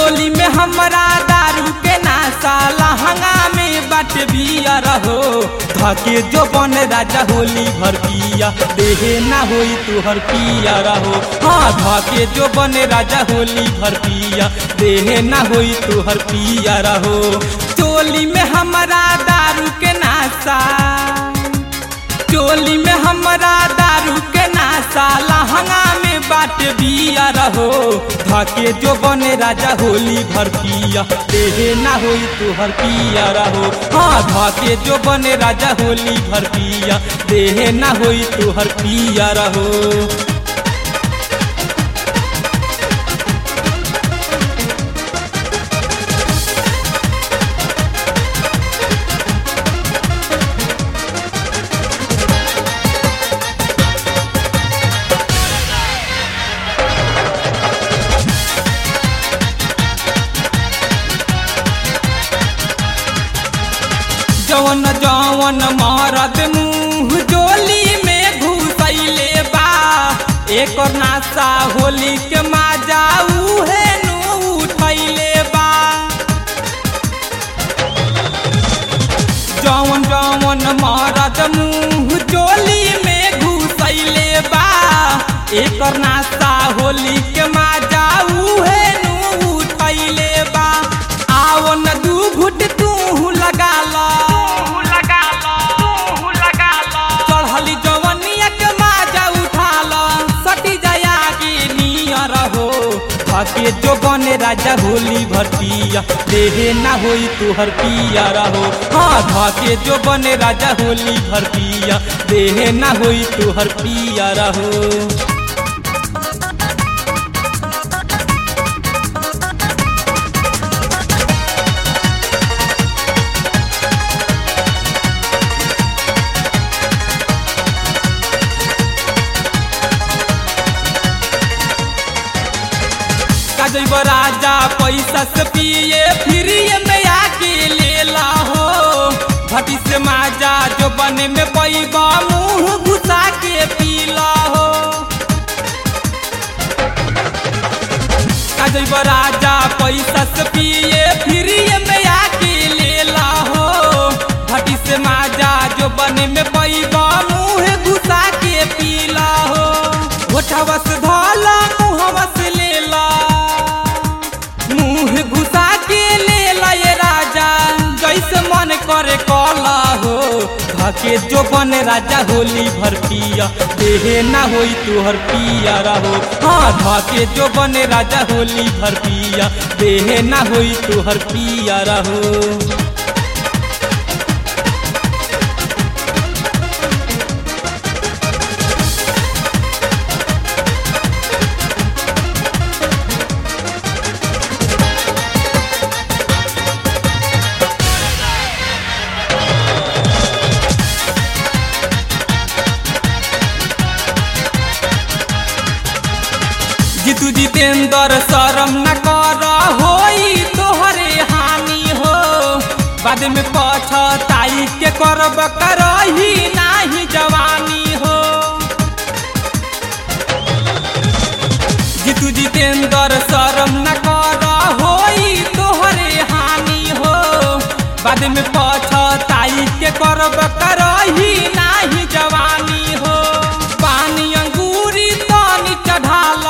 चोली में हमरा दारू के नासा लहंगा में बट बिया रहो धके जो बन राजा होली भर पिया देहे ना होई तुहर पिया रहो हाँ धके जो बन राजा होली भर पिया देहे ना होई तुहर पिया रहो चोली में हमरा दारू के नासा चोली में हमरा दारू के नासा लहंगा में बाट बिया रहो धके जो बने राजा होली भर पिया देहे ना होई तुहर पिया रहो हाँ धके जो बने राजा होली भर पिया देहे ना होई तुहर पिया रहो जवन जवन मारद मुंह जोली में घुसैले बा एक नासा होली के माजा उहे नु उठैले बा जवन जवन मारद मुंह जोली में घुसैले बा एक नासा होली के माजा उहे नु उठैले बा आओ न दू घुट तू लगा ला चढ़ली जवनिया के माजा उठा ला सटी जाया के नियर हो धके जो बने राजा होली भर पिया देहे ना होई तुहर पिया रहो हाँ धके जो बने राजा होली भर पिया देहे ना होई तुहर पिया रहो काजब राजा पैसा से पिए फिर ये में आके ले ला हो भटी से माजा जो बने में पैबा मुंह घुसा के पीला हो काजब राजा पैसा से पिए फिर ये में आके ले ला हो भटी से माजा जो बने में पैबा मुंह घुसा के पीला हो होठवा से धला मुहवा से ले ला मुंह घुसा के ले ला ये राजा जैसे मन करे कला हो धके जो बन राजा होली भर पिया देहे ना होई तुहर पिया रहो हाँ धके जो बन राजा होली भर पिया देहे ना होई तुहर पिया रहो जीतू जितेंद्र शरम न कर होई तोहरे हानि हो बाद में पछताई के करब करही नाही जवानी हो जीतू जितेंद्र शरम न कर होई तोहरे हानि हो बाद में पछताई के करब करही नाही जवानी हो पानी अंगूरी तानी चढ़ाला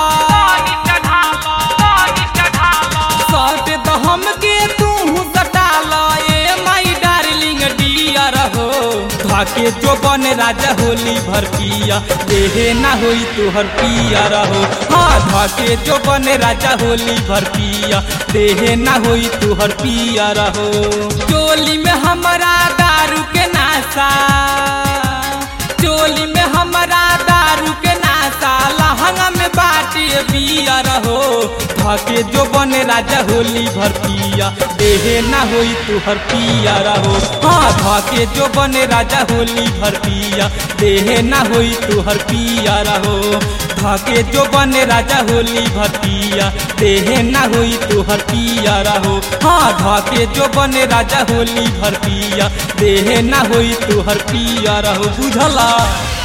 सट दहम के तू सटाला ए माई डार्लिंग डियर हो धके जो बन राजा होली भर पिया देहे ना होई तुहर पिया रहो हाँ धके जो बन राजा होली भर पिया देहे ना होई तुहर पिया रहो चोली में हमरा दारू के नासा चोली में हमरा दारू के नासा लहंगा में बाटे बिया रहो धके जो बने राजा होली भर पिया देहे ना होई तुहर पिया रहो हाँ धके जो बने राजा होली भर पिया देहे ना होई तुहर पिया रहो धके जो बने राजा होली भर पिया देहे ना होई तुहर पिया रहो हाँ धके जो बने राजा होली भर पिया देहे ना होई तुहर पिया रहो बुझला